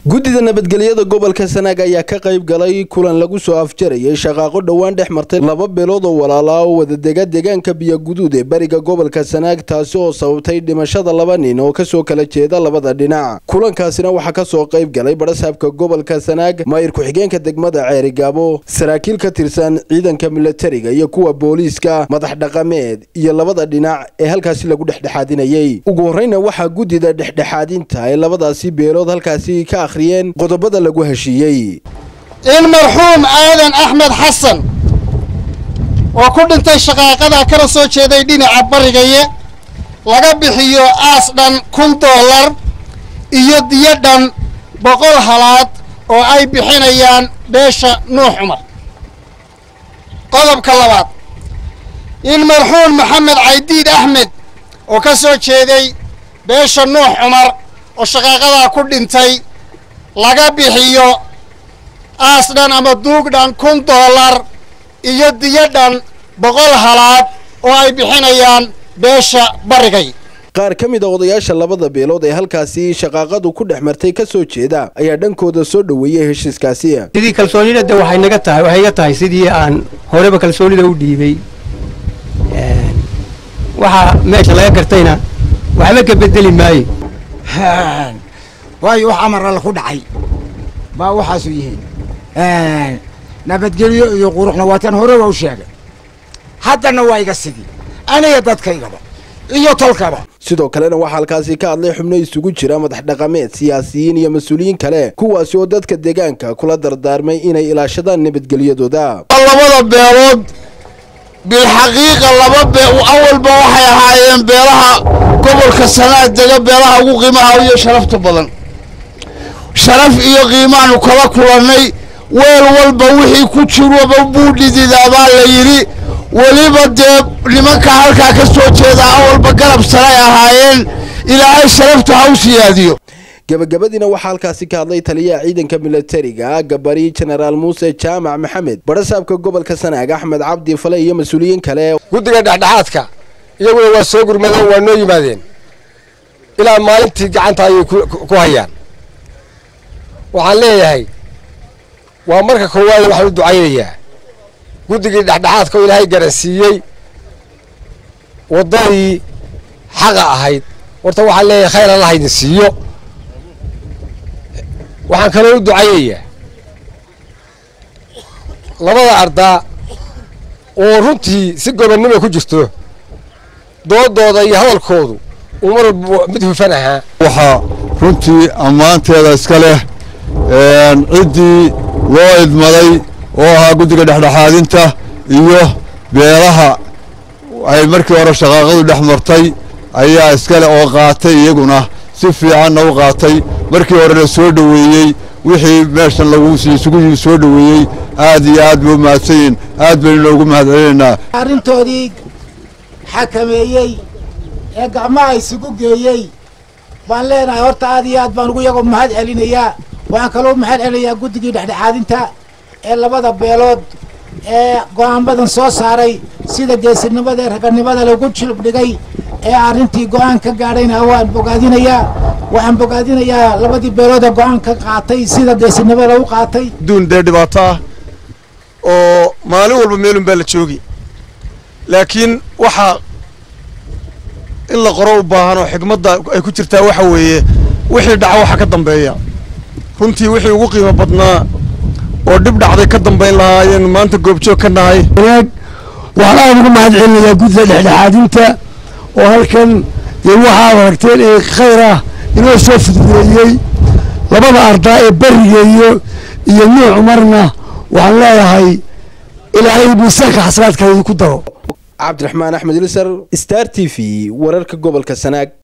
guddida nabadgelyada gobolka sanaag ayaa ka qayb galay kulan lagu soo afjarayay shaqaaqo dhowaan dhex martay laba beelood oo walaalaa oo wadadega deegaanka biyoguduud ee bariga gobolka sanaag taasi oo sababtay dhimashada laba nin oo kasoo kala jeeda labada dhinac kulankaasina waxaa kasoo qayb galay barasaabka gobolka sanaag maayir ku-xigeenka degmada ceerigaabo saraakiil ka tirsan ciidanka milatariga iyo kuwa booliiska madax dhaqameed iyo labada dhinac ee halkaasi lagu dhexdhexaadinayay ugu horreyna waxaa guddida dhexdhexaadinta ee labadaasi beelood halkaasi ka akhriyeen qodobada lagu heshiiyey in marxuum aadan axmed xasan oo ku dhintay shaqaaqada kala soo jeeday dhinaca barigaye laga bixiyo aas dhan kun dollar iyo diyo dhan boqol halaad oo ay bixinayaan beesha nuux cumar qodobka labaad in marxuum maxamed caydiid axmed oo ka soo jeeday beesha nuux cumar oo shaqaaqadaa ku dhintay laga bixiyo aas dhan ama duug dhan kun dollar iyo diyo dhan boqol halaad oo ay bixinayaan beesha barigay qaar ka mid a odayaasha labada beelood ee halkaasi shaqaaqadu ku dhex martay ka soo jeeda ayaa dhankooda soo dhoweeyey heshiiskaasi sidii kalsoonida de waxay naga tahay waxay iga tahay sidii aan horeba kalsoonida u dhiibay waxaa meesha laga gartayna waxba ka bedeli maayo waayo wax amar alla ku dhacay baa waxaasu yihiin nabadgelyo iyo quruxna waataan horeba u sheegay haddana waa iga sidii aniga dadkaygaba iyo tolkaba sidoo kalena waxaa halkaasi ka hadlay xubno isugu jira madax dhaqameed siyaasiyiin iyo mas-uuliyiin kale kuwaasi oo dadka deegaanka kula dardaarmay inay ilaashadaan nabadgelyadooda labada beelood bilxaqiiqa laba bee awalba waxay ahaayeen beelaha gobolka sanaad dega beelaha ugu qiimaha iyo sharafta badan sharaf iyo qiimaanu kala kulannay weel walba wixii ku jiraba buu dhididaa baa la yidhi weliba dee nimanka halkaa ka soo jeeda awalba garab saray ahaayeen ilaahay sharafta ha u siyaadiyo gabagabadiina waxaa halkaasi ka hadlay taliyaha ciidanka milatariga gabari jenaraal muuse jaamac maxamed barasaabka gobolka sanaag axmed cabdi fale iyo mas-uuliyiin kale guddiga dhexdhexaadka iyaguna waa soo gurmadeen waa noo yimaadeen ilaa maalintii gacanta ayay ku hayaan waxaan leeyahay waa marka koowaad waxaan u ducaynayaa guddigii dhexdhexaadka oo ilaahay garansiiyey waddadii xaqa ahayd horta waxaan leeyahay khayr alla haydin siiyo waxaan kaloo u ducaynayaa labada ardaa oo runtii si gobonnimo ku jirto doodooda iyo hadalkoodu uu mar walba mid hufan ahaa waxaa runtii ammaanteeda iska leh ciddii loo idmaday oo ahaa guddiga dhexdhexaadinta iyo beelaha ay markii hore shaqaaqadu dhex martay ayaa iskale oo qaatay iyaguna si fiicanna u qaatay markii horena soo dhoweeyey wixii meeshan lagu isugu soo dhoweeyey aad iyo aad bay u mahadsanyihin aad baynu noogu mahad celinaynaa arrintoodii xakameeyey ee gacmaha isugu geeyey baan leenahay horta aad iyo aad baan ugu yagoo mahad celinayaa waxaan kaloo mahad celinayaa guddigii dhexdhexaadinta ee labada beelood ee go'aamadan soo saaray sida geesinimada ee raganimada lagu jilub dhigay ee arrintii go'aan ka gaadhayna waan bogaadinayaa waxaan bogaadinayaa labadii beelood ee go'aan ka qaatay sida geesinimada lagu qaatay duun dee dhibaato ah oo maalin walba meelun baa la joogi laakiin waxaa in la qoro u baahan oo xigmadda ay ku jirtaa waxa weeye wixii dhaca waxa ka dambeeya runtii wixii ugu qiimo badnaa oo dhib dhacday ka dambayn lahaa ayaynu maanta goobjoog ka nahay waxaan aada ugu mahad celinayaa guddida dhexdhexaadinta oo halkan dee waxaad aragteen ee khayr ah inoo soo fududeeyey labada ardaa ee berigeeyo iyo nuuc cumarna waxaan leeyahay ilaahay miisaanka xasanaadkeedu ku daro cabdiraxmaan axmed ilsar star t v wararka gobolka sanaag